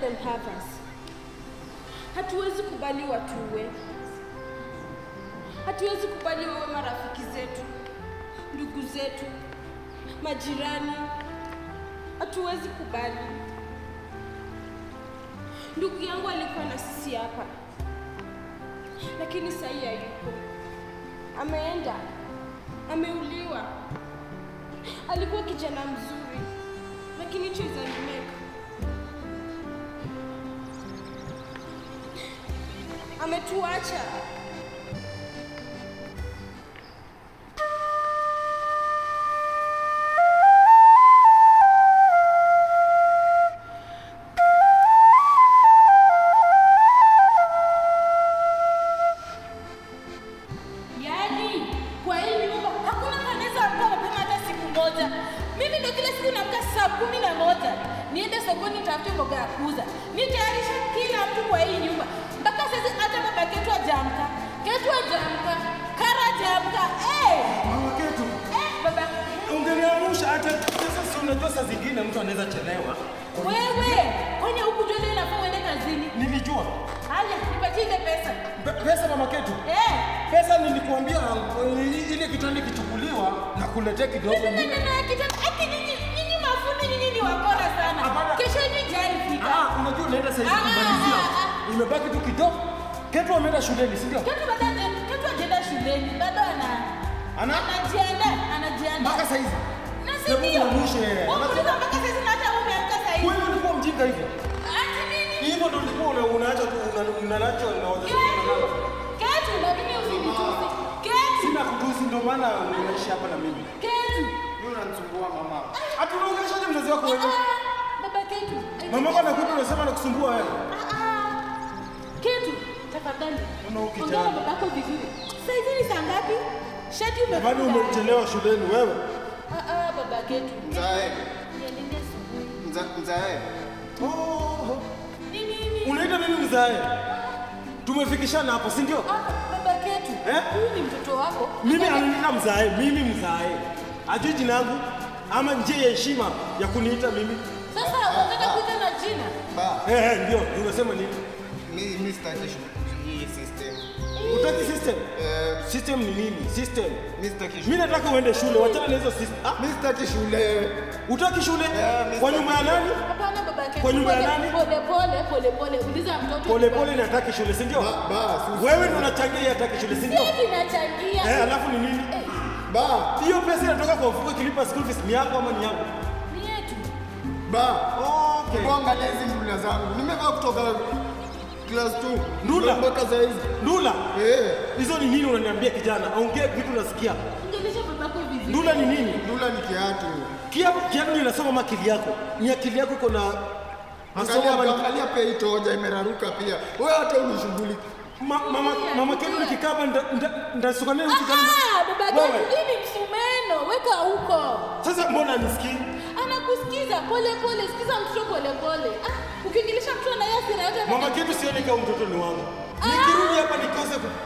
them have us. Hatuwezi kubali watuwe, hatuwezi kubali wawe marafiki zetu, ndugu zetu, majirani. Hatuwezi kubali. Ndugu yangu alikuwa na sisi hapa, lakini sahii hayupo, ameenda, ameuliwa. Alikuwa kijana mzuri, lakini hicho izanimeka. Ametuacha. Yaani kwa hii nyumba hakuna mtu anaweza amka mapema hata siku moja. Mimi ndio kila siku naamka saa kumi na moja niende sokoni nitafute mboga ya kuuza, nitayarisha kila mtu kwa hii nyumba. Mpaka sasa hata baba Ketu hajaamka, Ketu hajaamka, Kara hajaamka. Eh, Mama Ketu, eh, baba ungeniamsha hata sasa. Si unajua saa zingine mtu anaweza chelewa. wewe, kwani huku jua leo inafaa uende kazini? Nilijua Haya, nipatie ile pesa. Pe- pesa, Mama Ketu, Eh, pesa nilikuambia uh, ile kitanda ikichukuliwa na kuletea kidogo. Sasa neno ya kitanda, ati nyinyi nyinyi mafundi nyinyi ni wakora sana. Hapana. Kesho hivi jari fika. Ah, unajua unaenda saa hizi Ah, kumalizia, ah, ah. imebaki tu kidogo. Ketu ameenda shuleni, si ndio? Ketu bado haja- Ketu hajaenda shuleni, bado ana Ana- anajiandaa, anajiandaa. Mpaka saa hizi Na si Hebu ndio? muamshe. Wewe unauliza mpaka sasa hivi na hata wewe umeamka saa hizi. wewe ulikuwa mjinga hivyo. Ati nini? Hivyo ndio ulikuwa una- unaacha tu una- unalacho na wazazi Ketu, wako. Ketu, lakini usinitusi. Ketu, Sina kutusi, ndio maana unaishi hapa na mimi. Ketu. Wewe unanisumbua mama. Ati unaongeleshaje mzazi wako Ah, wewe? ah, Baba Ketu. Mama yako anakuja unasema nakusumbua wewe. Ah, ah. Ketu, tafadhali. Mbona huyu Ongea na kijana? babako vizuri. Saa hizi ni saa ngapi? Shati umefunga. Bado umechelewa shuleni wewe. Ah, ah, baba Ketu. Mzae, Niendelee asubuhi. mza- mzae, Oh, Ni nini? unaita mimi mzae? Tumefikishana hapo, si ndio? Ah, baba Ketu. Eh? Huyu ni mtoto wako. Mimi ananiita mzae, mimi mzae. Ajui jina langu ama njia ya heshima ya kuniita mimi. Sasa unataka kuita na jina? ba, Eh, eh, ndio, unasema nini? mi mi sitaki shu- hii system. Utaki system? Eh, System ni nini? System. mi sitaki Mimi shule. nataka uende shule, wachana na hizo system. Ah, Mi sitaki shule. utaki shule? Eh, mimi Kwa nyumba ya nani? Hapana baba Ketu. Kwa nyumba ya Pole- nani? Pole pole pole pole. Uliza mtoto. Pole pole nataki shule, si ndio? Ba, ba, si- Wewe ndio unachangia yeye hataki shule, si ndio? Hivi nachangia. Eh, alafu ni nini? ba, Hiyo pesa inatoka kwa mfuko ikilipa school fees ni yako ama ni yangu? Ni yetu. ba. Okay. Hebu angalia hizi ndula zangu. Nimevaa kutoka class 2 Ndula? mpaka saa hizi. Ndula, Eh, hizo ni nini unaniambia kijana? Ongea vitu nasikia. Ongelesha babako vizuri. Ndula ni nini? ndula ni kiatu. Kiatu kiatu ndio inasoma ama akili yako. Ni akili yako iko na masomo ama Angalia, ni- angalia pia hii toja imeraruka pia. Wewe hata unishughuliki. Ma, mama mama Ketu nikikaa hapa nita- nita- nitasukania Ah, huku kijana. ah, baba Ketu, Wewe. hii ni msumeno. Weka huko. Sasa mbona nisikii? Anakusikiza pole pole, sikiza mtoto pole pole. Ah, ukiongelesha mtoto na yeye hasira yote Mama Ketu sioni kama mtoto ni wangu. Nikirudi hapa nikose ku...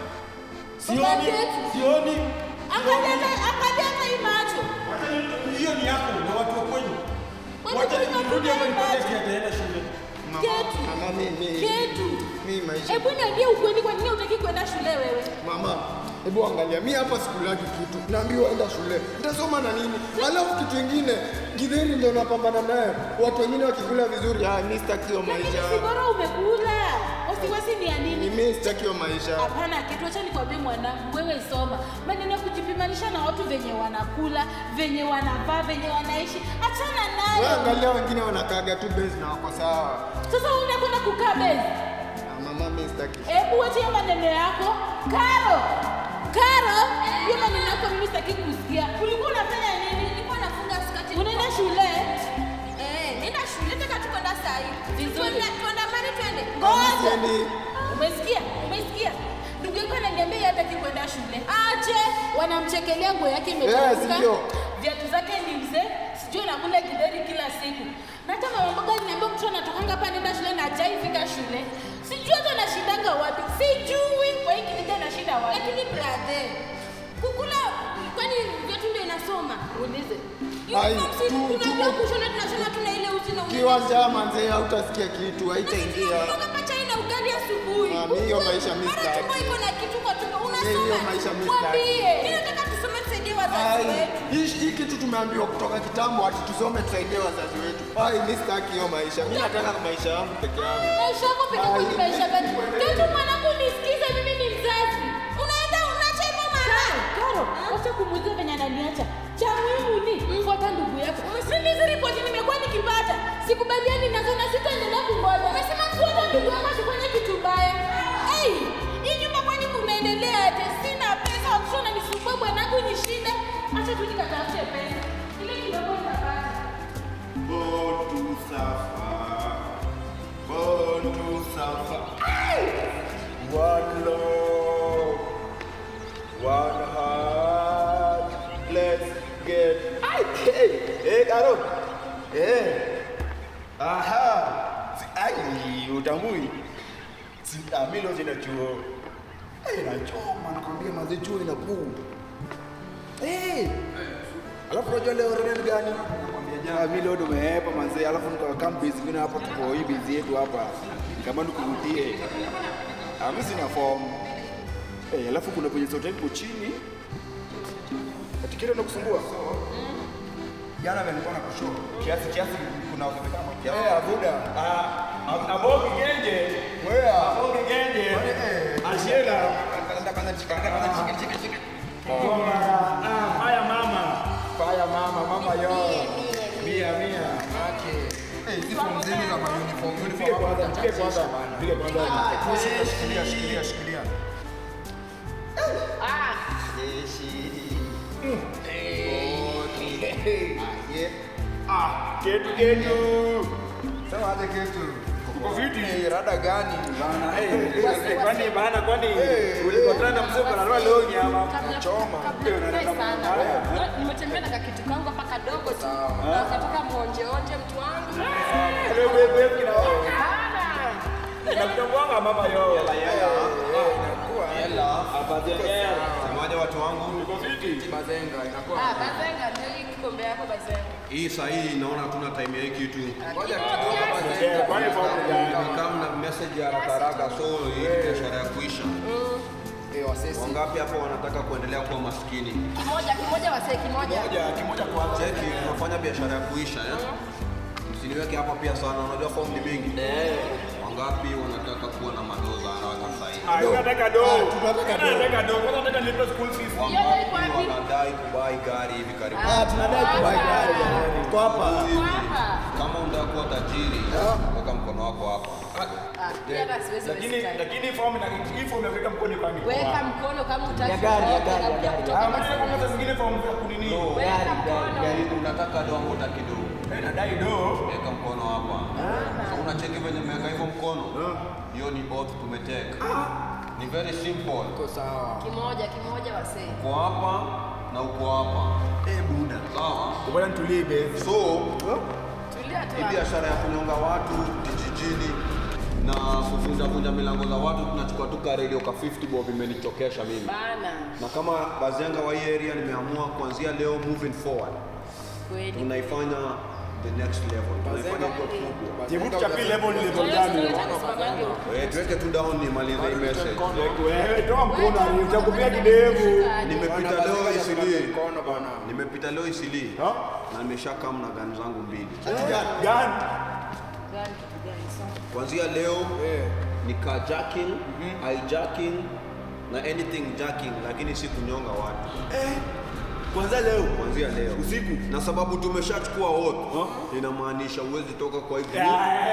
Sioni, Ketu. sioni. Angalia na- angalia na hii macho. Wacha ni- Hiyo ni yako na watu wa kwenyu. Wewe Wacha kama nikirudi hapa kuna nipate macho. ati ataenda shule. Mama, Ketu. mama mimi. Ketu. Mimi maisha. Hebu niambie ukweli, kwa nini hutaki kwenda shule wewe? Mama, hebu angalia, mi hapa sikulagi kitu, naambiwa enda shule, nitasoma na nini? Alafu kitu ingine, githeri ndio napambana naye, watu wengine wakikula vizuri, ah, mi sitaki hiyo Lakini maisha, si bora umekula. Wasiwasi ni ya nini? mi sitaki hiyo maisha. Hapana, kitu acha nikwambie mwanangu, wewe soma. Maneno ya kujipimanisha na watu venye wanakula, venye wanavaa, venye wanaishi, achana Wewe nayo. angalia, wengine wanakaga tu base na wako sawa. Sasa wewe unakwenda kukaa bezi. Ah, mama, mi sitaki. Hebu wacha hiyo maneno yako. Karo, Karo, hiyo maneno yako mimi sitaki kusikia. Ulikuwa unafanya nini? Nilikuwa nafunga skati. Unaenda shule? Eh, nenda shule nataka tu kwenda saa hii. Vizuri. Tuende- Tuandamane twende. Ngoja. Siendi. Umesikia? Umesikia? Ndugu yako ananiambia yeye hataki kwenda shule. Aje, wanamchekelea nguo yake Eh, imechafuka. sindio? Viatu zake ni mzee. Sijui anakula kideri kila siku. Na hata mama mboga aliniambia mtoto anatokanga hapa anaenda shule na hajai fika shule. Sijui hata anashindanga wapi. Sijui kwa hiki kijana anashinda wapi. Lakini brother, kukula kwani viatu ndio inasoma? Uulize. Ai, Uniform si tu- tunajua tu- kushona tunashona tuna ile uzi na Kiwanja manze hautasikia kitu, haitaingia. Unatoka chai na ugali asubuhi. Ah, mi hiyo maisha mi Mara sitaki. tumbo iko na kitu kwa tumbo. Mi hiyo Unasoma. maisha mi Mwambie. sitaki. Mimi nataka tusome tusaidie wazazi Ai, wetu. hii hii kitu tumeambiwa kutoka kitambo ati tusome tusaidie wazazi wetu. Ai, mi sitaki hiyo maisha. Mi nataka maisha yangu peke yangu. Maisha yako peke yako ni maisha gani? Katu mwanangu nisikize mimi ni mzazi. Unaenda unaacha hivyo mara. Karo, wacha kumuuliza venye ananiacha. Cha muhimu ni mfuata ndugu yako. Mimi hizi ripoti nimekuwa nikipata. Sikubaliani nazo na sitaendelea kungoja. Umesema kuota ndugu yako asifanye kitu mbaya. Hey, hii nyumba kwani kunaendelea aje? Sina pesa, watoto wananisumbua bwanangu ni shida. Acha tu nikatafute pesa. Ile kidogo nitapata. Born to suffer. Born to suffer. One love. One heart. Let's get. Ay, hey, hey, Karo. Hey. Aha. Si- Ai, utambui. Si amilo zina chuo. Hey, nachoma nakwambia mazi chuo inakuu. Hey. Alafu unajua leo reden gani? Nakwambia mimi leo nimehepa manzee, alafu nikakaa busy mimi hapa tuko hii busy yetu hapa. Kama nikurutie. Ah, mimi sina form. Eh, alafu kuna kwenye hotel iko chini. Atikira na kusumbua. Jana nilikuwa na kushow. Kiasi kiasi kuna uwezekano kiasi. Eh, abuda. Ah, abogi genje. Wewe abogi genje. Ashira. Kanda kanda chikanga kanda chika chika chika. Ah, haya mama. Haya mama, mama yo. Mia mia. Okay. Eh, hizi form zenu za ma-uniform, Pige uniform kwanza, hapa pige kwanza. Pige kwanza. Shikilia, shikilia, shikilia. Ah, ketu ketu. Sema aje kitu. Uko fiti? Eh, rada gani? Bana, eh, kwani bana kwani ulikutana na mzee kana leo nyama. Choma. Nimetembea na kakitu kangu hapa kadogo tu. Nataka muonjeonje mtu wangu. Leo wewe wewe kina. Na mtongwanga mama yo. Hapa tena. Semaje watu wangu? Uko fiti? Bazenga inakuwa. Ah, bazenga ndio hii kikombe yako bazenga. Hii saa hii naona hatuna time ya hii kitu. Ngoja kidogo bazenga. Eh, kwani form gani? Kama na message ya haraka haraka so hii ni biashara ya kuisha. Eh, wasesi. Wangapi hapa wanataka kuendelea kuwa maskini? Kimoja kimoja wasee kimoja. Moja, kimoja kwanza. Cheki, tunafanya biashara ya kuisha eh? Msiniweke hapa pia sana, unajua form ni mingi. Wangapi wanataka kuwa na madoza haraka sasa hivi? Ah, tunataka do. Ah, tunataka do. Tunataka do. Kwanza tunataka nilipe school fees. Hiyo ndio iko Wangapi wapi? wanadai kubai gari hivi karibuni? Ah, tunadai kubai gari jamani. Tuko hapa. Hapa. Kama unataka kuwa tajiri, weka mkono wako hapa. Ah, mimi hata siwezi Lakini waste time. lakini form na hii form ya kuweka mkono kwani. Weka mkono kama utaki. Ya gari, ya kutoka, gari, ya unakuja gari. kutoka Ah, maana basi. kama zingine form za kunini. Weka mkono. Unataka do ama utaki do? Eh, nadai do. Weka mkono hapa. So unacheki venye mmeweka hivyo mkono. Hiyo ni oath tumeteka. Ni very simple. Tuko sawa. Kimoja kimoja wasee. Uko hapa na uko hapa. Eh, buda. Sawa? Kubana tulie base. So, Tulia tu. hii hapo. biashara ya kunyonga watu kijijini na kuvunjavunja milango za watu tunachukua tu ka radio ka 50 bob imenichokesha mimi. Bana. Na kama bazenga wa hii area nimeamua kuanzia leo moving forward Kweli. tunaifanya the next level. Tunaifanya kwa kubwa. Jibu cha pili level ni level Wewe gani? unataka nisimamage huko. Eh, tuweke tu down nimalize hii message. Wewe toa mkono nitakupia kidevu. Nimepita Bana, leo bazenga Isili. tunape mkono bana. Nimepita leo Isili. Ha? Na nimeshakaa na gani zangu mbili. Gani? Gani kitu gani? Sawa. Kuanzia leo Eh. ni carjacking, hijacking na anything jacking lakini si kunyonga watu. Kwanza leo. Kuanzia leo. Usiku. Na sababu tumeshachukua oath, inamaanisha uwezi toka kwa hii group.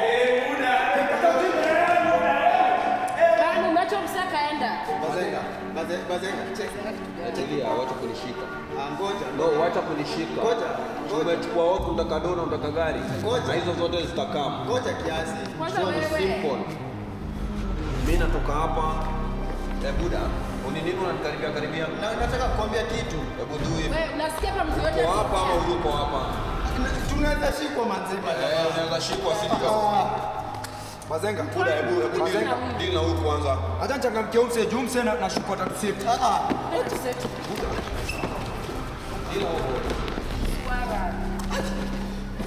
Kama unachomsaka enda. Bazenga. Baze- Bazenga. Check. Achilia, wacha kunishika. Ah, ngoja. No, wacha kunishika. Ngoja, ngoja. Tumechukua oath, unataka dona, unataka gari. Ngoja. Na hizo zote zitakaa. Ngoja kiasi. Kwanza So ni wewe. simple. Mimi natoka hapa. Eh, buda, uni nini unanikaribia karibia? Na nataka kukwambia kitu. Hebu do hivi. Wewe unasikia kama mtu yote Uko hapa ama asikia? uko hapa? Tunaweza shikwa manzima. Eh, unaweza shikwa si ndio? Bazenga. Buda, hebu hebu deal deal na huyu kwanza. Acha nichangamkie umse juu mse na nashukua tatu safety. Ah ah. Wewe tuseti. Deal na huyu. Swara.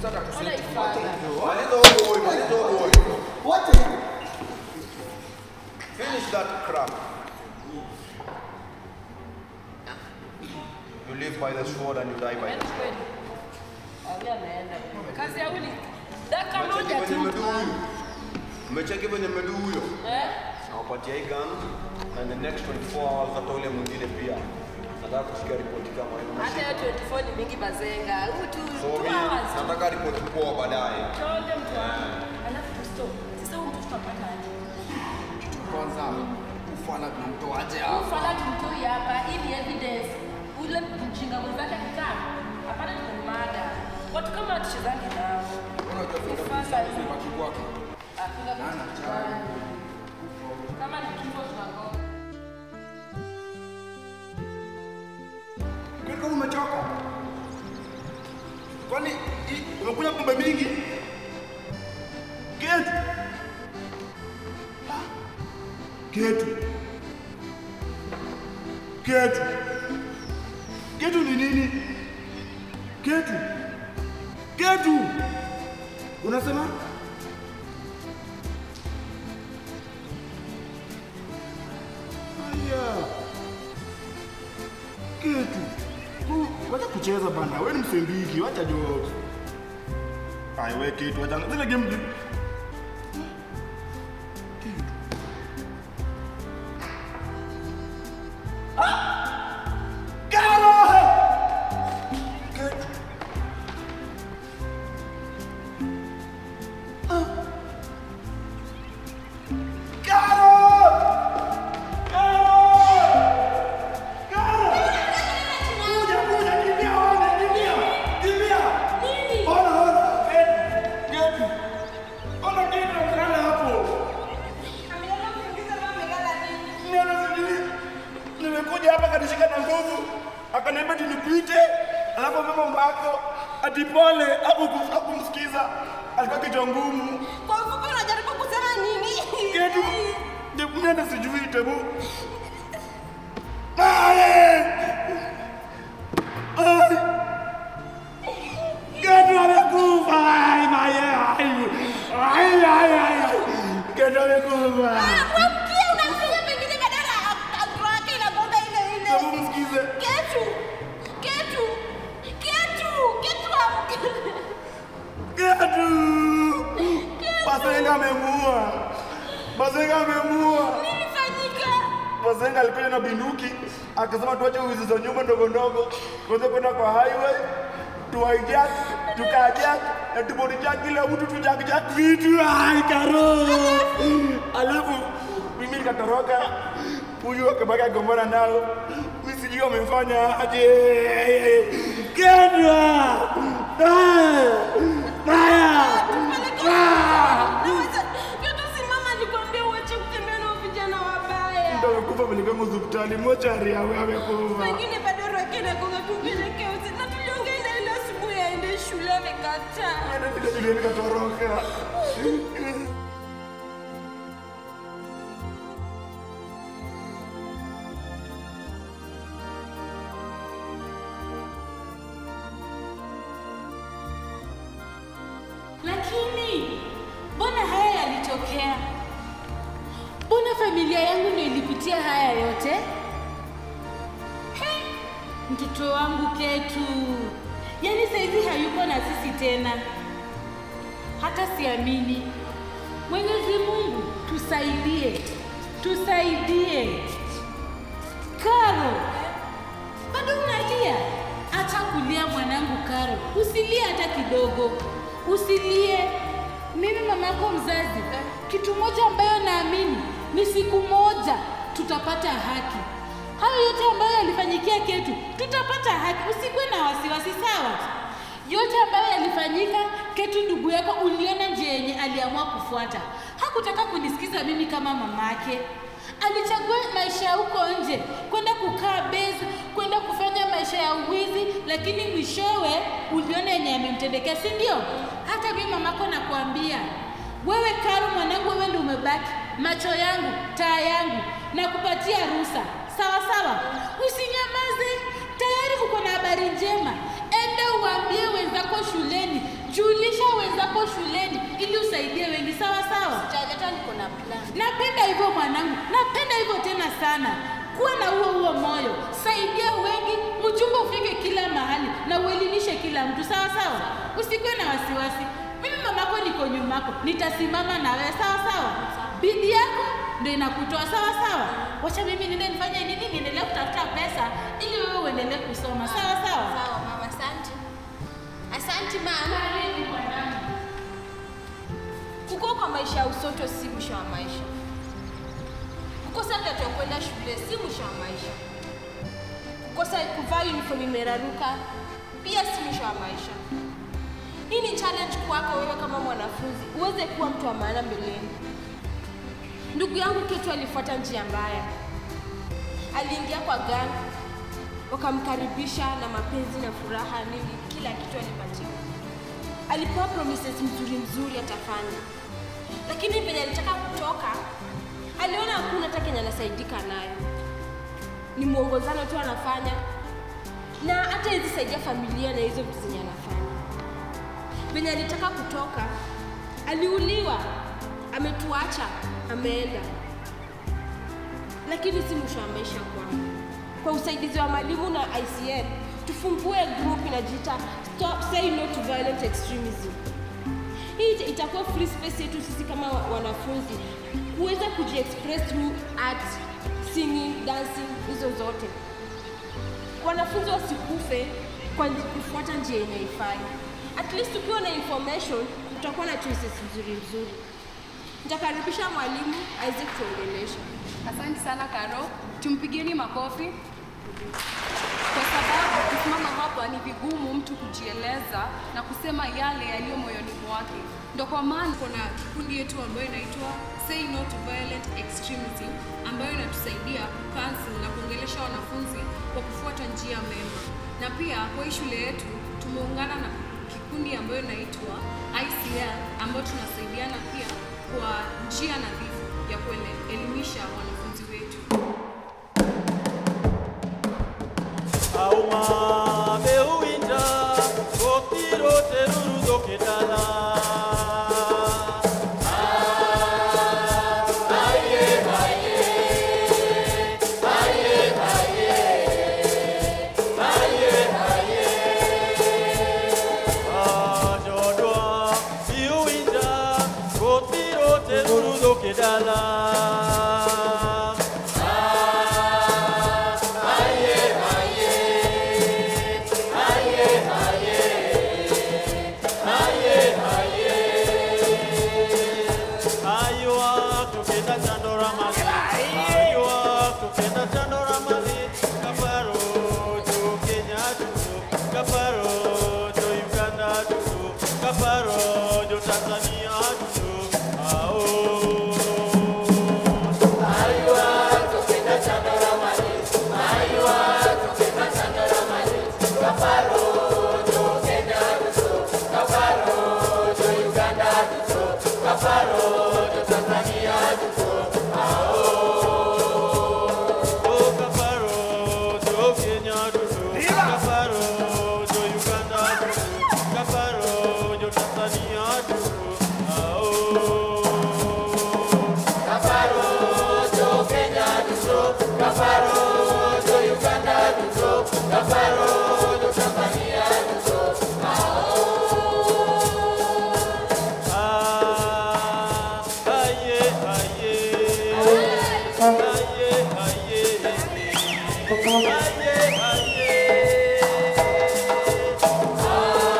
Ona ifala. Maliza huo boy, maliza huo boy. Wacha hivi. Finish that crap. You live by the sword and you die by the sword. Alia ameenda. Kazi ya uli. Dakika Umecheki moja venye tu. medu huyo? Umecheki venye medu huyo? Eh? Nawapatia hii gun and the next 24 hours hata ule mwingine pia. Nataka kusikia ripoti kama hiyo. Hata hiyo 24 ni mingi bazenga. Huu tu So two mi hours. nataka ripoti poa baadaye. Chonde mtu wangu. Alafu tu stop. Sasa huyu mtu tutapata aje? Kwanza ufala tunamtoaje hapa? Ufala tumtoi hapa ili evidence ule mjinga mwenzake akikaa hapana tumemada. Watu kama tuchezange nao. Unajua Ufala hivi. baki kwake. Hakuna kitu kibaya. Kama ni kifo tunagonga. Kaka umechoka? Kwani hii- umekunywa pombe mingi? Ketu. Ketu. Ketu. Ketu ni nini? Ketu. Ketu. Unasema? Aya. Ketu. Ku- Wacha kucheza bana, wewe ni msembiki, wacha jokes. Ai wewe kitu, wacha zile game ni- Kitu. Ah! Karo! Kitu. Ah. Karo! Karo! Karo! Kuja, kuja, kimbia, ona, kimbia, kimbia. Ona, ona, Getu, Getu. Ona Getu amelala hapo. Mimi sijui. Nimekuja hapa kanishika na nguvu, akaniambia ati nipite, alafu mama mbako ati pole, haku- hakumsikiza, alikuwa kichwa ngumu. Kwa ufupi unajaribu kusema nini? Getu, je, mimi hata sijui tebu. Ai! Ai! Getu amekufa! Ai, maye! Ai! Ai, ai, ai! Getu amekufa! Mwamkia unamfanya pengine badala ya agro yake inagonga ile ile. Hebu msikize. Ketu. Ketu. Ketu. Ketu amka. Getu! Basenga amemuua! Basenga amemuua! Nilifanyika. Basenga alikuja na binduki akasema tuache wizi za nyumba ndogo ndogo, tuweze kwenda kwa highway tuwaijak tukajak na tubodijak kila mtu tujakjak vitu. Ai, karo! Alafu mimi nikatoroka, huyu akabaki agombana nao, mimi sijui wamefanya aje. Kedwa! Maya! Naweza. Ketu simama nikwambie uache kutembea na vijana wabaya. Ndio amekufa peleka hospitali mochari awe amekufa. Pengine bado roho yake inagonga tupeleke usi. Na tuliongea na ile asubuhi aende shule amekataa. Ana vile vile nikatoroka. Lakini mbona haya yalitokea? Mbona familia yangu ndio ilipitia haya yote? He, mtoto wangu Ketu, yaani saizi hayuko na sisi tena, hata siamini. Mwenyezi Mungu tusaidie, tusaidie. Karo, bado unalia? Acha kulia mwanangu Karo, usilie hata kidogo, usilie. Mimi mamako mzazi, kitu moja ambayo naamini ni siku moja tutapata haki. Hayo yote ambayo yalifanyikia Ketu, tutapata haki. Usikuwe na wasiwasi, sawa? Yote ambayo yalifanyika, Ketu ndugu yako, uliona njia yenye aliamua kufuata. Hakutaka kunisikiza mimi kama mamake alichagua maisha ya huko nje, kwenda kukaa base, kwenda kufanya maisha ya uwizi, lakini mwishowe uliona yenye amemtendekea, si ndio? Hata mimi mamako nakuambia wewe, Karo mwanangu, wewe ndio umebaki macho yangu, taa yangu, na kupatia ruhusa, sawa sawa. Usinyamaze, tayari uko na habari njema. Enda uambie wenzako shuleni, Julie hapo shuleni ili usaidie wengi, sawa sawa. Hata niko na plan. Napenda hivyo mwanangu, napenda hivyo tena sana. Kuwa na huo huo moyo, saidia wengi, ujumbe ufike kila mahali na uelimishe kila mtu, sawa sawa. Usikuwe na wasiwasi. Mimi mamako niko nyumako, nitasimama na wewe, sawa sawa. Bidii yako ndio inakutoa, sawa sawa. Wacha mimi niende nifanye nini, niendelee kutafuta pesa ili wewe uendelee kusoma, sawa sawa. Sawa mama, asante. Asante mama. Karibu mwanangu. Kukua kwa maisha ya usoto si mwisho wa maisha. Kukosa viatu ya kwenda shule si mwisho wa maisha. Kukosa kuvaa uniform imeraruka pia si mwisho wa maisha. Hii ni challenge kwako wewe kama mwanafunzi uweze kuwa mtu wa maana mbeleni. Ndugu yangu Ketu alifuata njia mbaya. Aliingia kwa gang, wakamkaribisha na mapenzi na furaha nini, kila kitu alipatiwa alipewa promises mzuri mzuri atafanya, lakini venye alitaka kutoka aliona hakuna hata kenye anasaidika nayo, ni mwongozano tu anafanya, na hata hizi saidia familia na hizo vitu zenye anafanya. Venye alitaka kutoka aliuliwa, ametuacha, ameenda, lakini si mwisho wa maisha kwangu. Kwa usaidizi wa mwalimu na ICN tufungue group inajiita Stop Say No to Violent Extremism. Hii ita- itakuwa free space yetu sisi kama wa- wanafunzi kuweza kujiexpress through art, singing, dancing, hizo zote. Wanafunzi wasikufe kwa nji- kufuata njia yenye haifai. At least ukiwa na information utakuwa na choices nzuri nzuri. Nitakaribisha mwalimu aweze kutuongelesha. Asante sana Karo, tumpigieni makofi kwa sababu kusimama hapa ni vigumu mtu kujieleza na kusema yale yaliyo moyoni mwake. Ndo kwa maana kuna kikundi yetu ambayo inaitwa Say No to Violent Extremism ambayo inatusaidia kucancel na kuongelesha wanafunzi kwa kufuata njia mema, na pia kwa hii shule yetu tumeungana na kikundi ambayo inaitwa ICL ambayo tunasaidiana pia kwa njia nadhifu ya kuelimisha wanafunzi wetu. auma beuwinja gotiro teruru kedala Jodwa, iuwinja, gotiro teruru kedala Aywa tukenda chandora mali Aywa tukenda chandora mali Kaparo to Kenya tutu Kaparo to Uganda tutu Kaparo to Tanzania tutu Ao Oh, Kaparo to Kenya tutu Kaparo to Uganda tutu Kaparo to Tanzania tutu Ao Ah, aye, aye. Aye, aye. Aye, aye.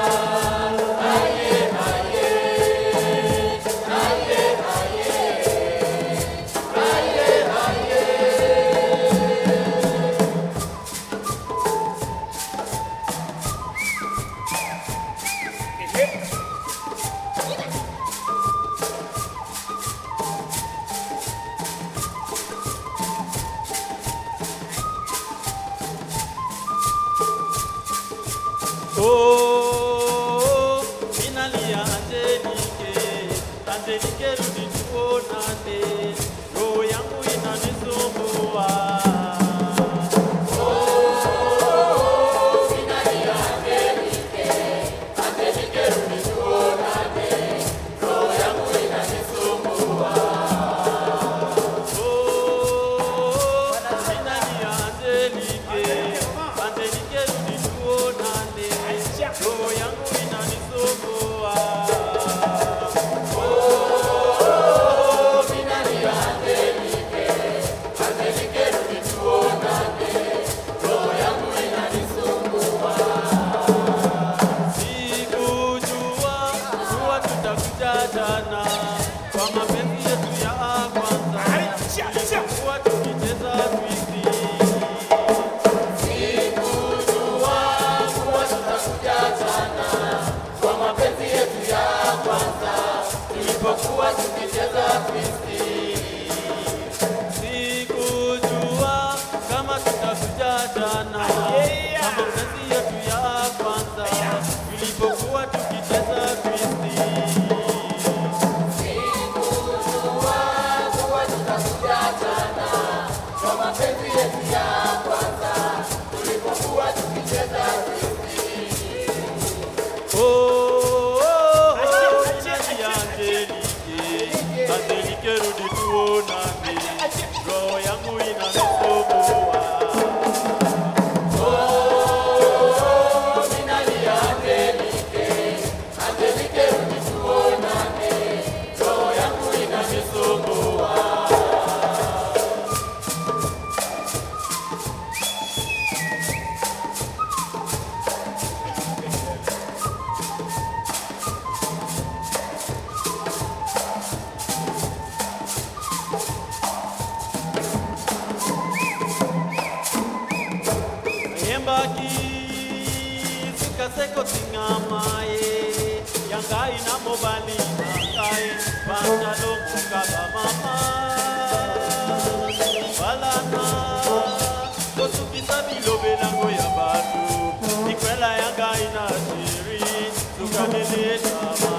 Oh, inalia Angelike, Angelike rudi tuonane, roho yangu inanisumbua. seko singamaye yangai namobali nangai bantalongokaba mama balana kosukisa bilobelango ya bato likwela yangai na sheri sukanelesama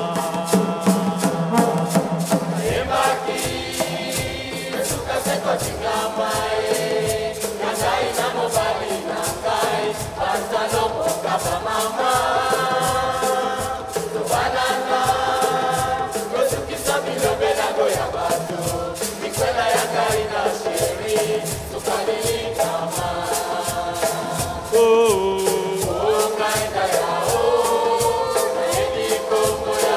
oh, oh.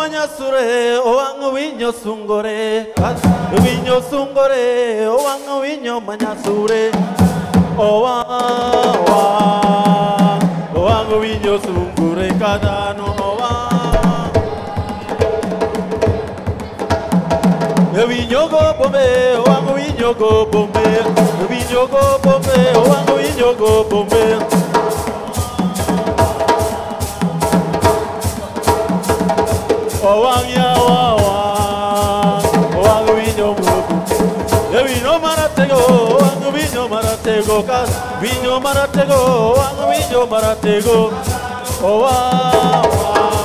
manyasure owang' winyo sungore Ka- winyo sungore owang' winyo manyasure owang' owang' owang' winyo sungore kadano owang' winyo go bombe owang' winyo go bombe winyo go bombe owang' winyo go bombe owang' yawa owang' owang' winyo muogo e winyo maratego owang' winyo maratego ka winyo maratego owang' winyo maratego owang' owang'